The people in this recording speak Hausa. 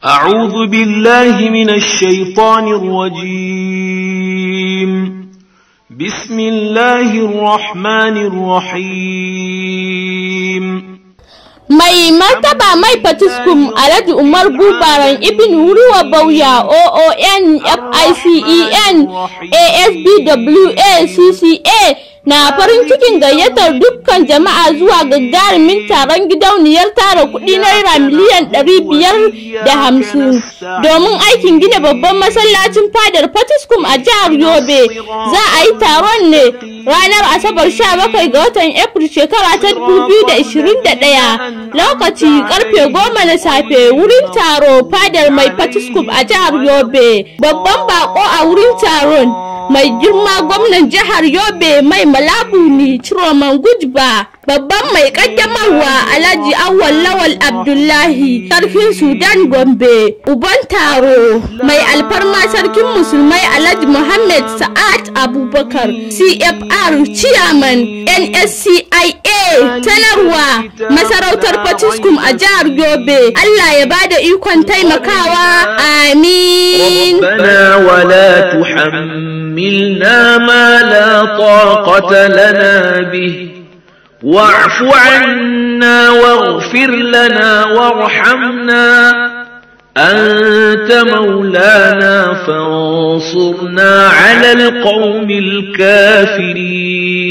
أعوذ بالله من الشيطان الرجيم بسم الله الرحمن الرحيم mai martaba mai fatiskum alhaji umar gubaran ibn ruwa bauya oon ficen asbwa cca na farin cikin gayyatar dukkan jama'a zuwa gagarumin taron gidauniyar tara kuɗi naira miliyan ɗari biyar da hamsin domin aikin gina babban masallacin fadar fatiskum a jihar yobe za a yi taron ne ranar asabar 17 ga watan april shekara ta 2021 lokaci karfe goma na safe wurin taro fadar mai fatiskum a jihar yobe babban bako a wurin taron mai girma gwamnan jihar yobe mai malabu ni ciroman gujba babban mai kaddamarwa alhaji awwal lawal abdullahi sarkin sudan gombe uban taro mai alfarma sarkin musulmai alhaji muhammad sa'ad abubakar cfr chairman nscia sanarwa masarautar fatiskum a jihar yobe allah ya bada ikon taimakawa amin ربنا ولا تحملنا ما لا طاقة لنا به واعف عنا واغفر لنا وارحمنا أنت مولانا فانصرنا على القوم الكافرين